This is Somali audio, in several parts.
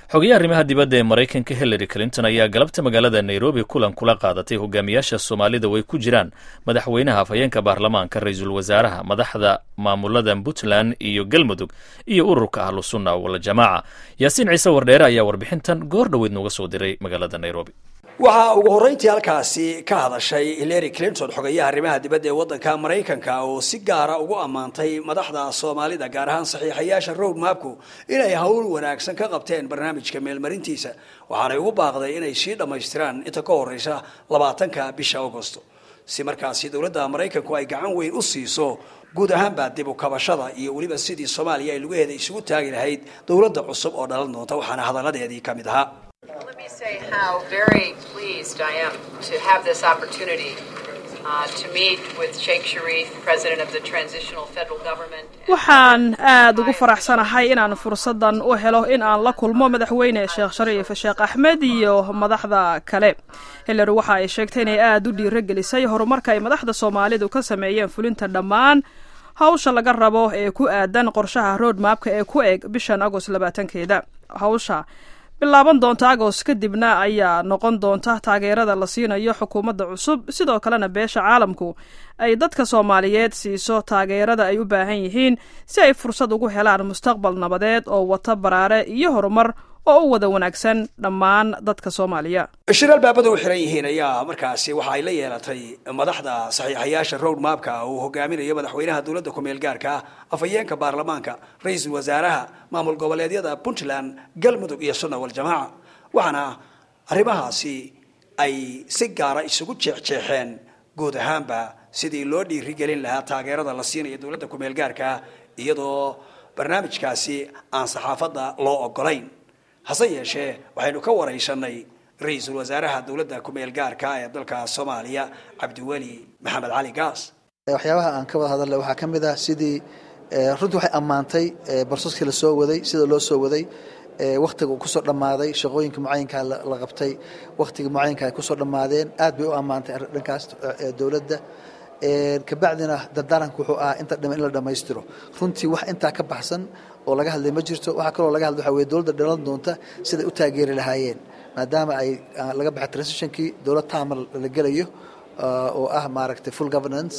xogayaha arrimaha dibadda ee maraykanka hillary clinton ayaa galabta magaalada nairobi kulan kula qaadatay hogaamiyaasha soomaalida way ku jiraan madaxweynaha afhayeenka baarlamaanka ra-iisul wasaaraha madaxda maamulada puntland iyo galmudug iyo ururka ahlusunna waljamaaca yaasiin ciise wardheere ayaa warbixintan goor dhoweyd nooga soo diray magaalada nairobi waxaa ugu horreyntii halkaasi ka hadashay hillary clinton xogayaha arrimaha dibadda ee waddanka maraykanka oo si gaara ugu ammaantay madaxda soomaalida gaar ahaan saxiixayaasha road mapku inay howl wanaagsan ka qabteen barnaamijka meelmarintiisa waxaanay ugu baaqday inay sii dhammaystiraan inta ka horreysa labaatanka bisha augosto si markaasi dowladda maraykanku ay gacan weyn u siiso guud ahaanba dib u kabashada iyo weliba sidii soomaaliya ay lugaheeda isugu taagi lahayd dowladda cusub oo dhalan doonta waxaana hadalladeedii ka mid ahaa Let me say how very pleased I am to have this opportunity uh, to meet with Sheikh Sharif, President of the Transitional Federal Government. waxaan aada ugu faraxsanahay inaan fursaddan u helo in aan la kulmo madaxweyne sheekh shariif sheekh axmed iyo madaxda kale hillary waxa ay sheegtay inay aada u dhiirogelisay horumarka ay madaxda soomaalidu ka sameeyeen fulinta dhammaan hawsha laga rabo ee ku aadan qorshaha road mapka ee ku eg bishan agost labaatankeeda hawsha bilaaban doonta agos kadibna ayaa noqon doonta taageerada la siinayo xukuumadda cusub sidoo kalena beesha caalamku ay dadka soomaaliyeed siiso taageerada ay u baahan yihiin si ay fursad ugu helaan mustaqbal nabadeed oo wata baraare iyo horumar oo u wada wanaagsan dhammaan dadka soomaaliya shir albaabada u xiran yihiin ayaa markaasi waxa ay la yeelatay madaxda saxiixayaasha road mapka uu hogaaminayo madaxweynaha dowladda ku-meel gaarka ah afhayeenka baarlamaanka ra-iisul wasaaraha maamul goboleedyada puntland galmudug iyo sunna waljamaaca waxaana arrimahaasi ay si gaara isugu jeexjeexeen guud ahaanba sidii loo dhiirigelin lahaa taageerada la siinayo dowladda ku-meel gaarka ah iyadoo barnaamijkaasi aan saxaafadda loo ogolayn hase yeeshee waxaynu ka waraysanay ra-iisul wasaaraha dowladda ku-meel gaarka ee dalka soomaaliya cabdiweli maxamed cali gaas waxyaabaha aan ka wada hadalna waxaa ka mid ah sidii runtii waxay ammaantay barsaskii la soo waday sida loo soo waday wakhtiga uu kusoo dhammaaday shaqooyinka mucayinkaa la qabtay wakhtiga mucayinka ay kusoo dhammaadeen aad bay u ammaantay dhankaas dowladda kabacdina dardaaranka wuxuu ahaa inta dhima in la dhammaystiro runtii wax intaa ka baxsan oo laga hadlay ma jirto waxaa kaloo laga hadlay waxa weye dowladda dhalan doonta siday u taageeri lahaayeen maadaama ay laga baxay transitionkii dowlad taama la gelayo oo ah maaragtay full governance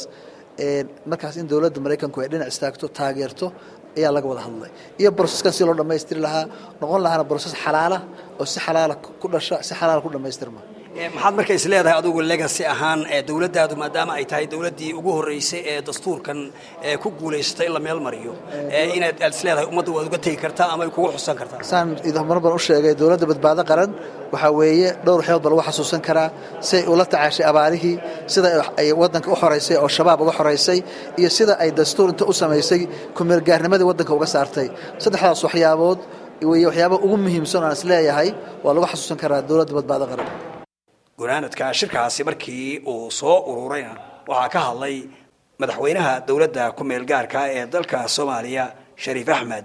markaas in dowladda maraykanku ay dhinac istaagto taageerto ayaa laga wada hadlay iyo broseskan si loo dhammaystiri lahaa noqon lahaana broses xalaala oo si xalaala ku dhasha si xalaala ku dhammaystirma maxaad marka is leedahay adugu legacy ahaan dowladdaadu maadaama ay tahay dowladdii ugu horreysay ee dastuurkan ku guulaysatay in la meel mariyo inaad aad is leedahay ummadda waad uga tegi kartaa ama ay kugu xusan kartaa saan mar ban u sheegay dowladda badbaado qaran waxaa weeye dhowr waxyood ba lagu xasuusan karaa siay ula tacaashay abaarihii sida ay waddanka u xoraysay oo shabaab uga xoraysay iyo sida ay dastuur inta u samaysay kumeelgaarnimadii waddanka uga saartay saddexdaas waxyaabood wey waxyaabaha ugu muhiimsan aan is leeyahay waa lagu xasuusan karaa dowladda badbaado qaran gunaanadka shirkaasi markii uu soo ururayna waxaa ka hadlay madaxweynaha dowladda ku-meel gaarka ee dalka soomaaliya shariif axmed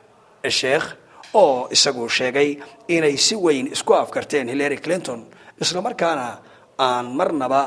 sheekh oo isagu sheegay inay si weyn isku afkarteen hillary clinton islamarkaana aan marnaba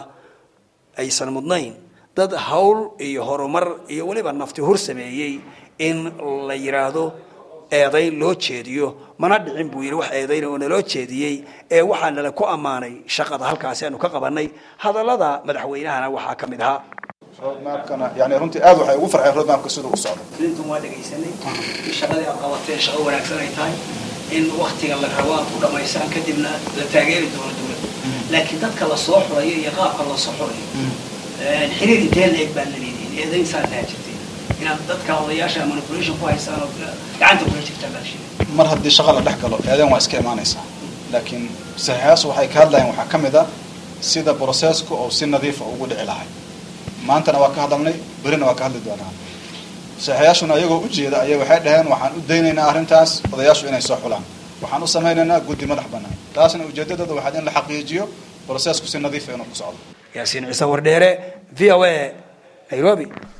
aysan mudnayn dad hawl iyo horumar iyo weliba nafti hur sameeyey in la yidhaahdo eedayn loo jeediyo mana dhicin buu yidhi wax eedayna oo naloo jeediyey ee waxaa nala ku ammaanay shaqada halkaasi aanu ka qabanay hadallada madaxweynahana waxaa ka mid ahaa roadmapkana yani runtii aad waxay ugu farxeen roadmapka siduu u socdo clinton waa dhegaysanay in shaqadii aad qabateen shaqo wanaagsan ay tahay in waktiga la rabo aad ku dhamaysaan kadibna la taageeri doono dowladda laakiin dadka la soo xurayo iyo qaabka la soo xurayo xiriir intee la-eg baa la leedihin eedayn saa taha jirtay inaad dadka odayaasha manipulation ku haysaan oo gacanta kula jirtaan baa sheegay mar haddii shaqa la dhex galo eedayn waa iska imaanaysaa laakiin saxiixaas waxay ka hadlayaan waxaa ka mid a sida broseesku oo si nadiifa ugu dhici lahay maantana waa ka hadalnay berina waa ka hadli doonaa saxiixayaashuna iyagoo ujeeda ayay waxay dhaheen waxaan u daynaynaa arrintaas odayaashu inay soo xulaan waxaan u samaynaynaa guddi madax bannaan taasna ujeedadooda waxaad in la xaqiijiyo broseesku si nadiifa inuu ku socdo yaasiin ciise wardheere v o a nairobi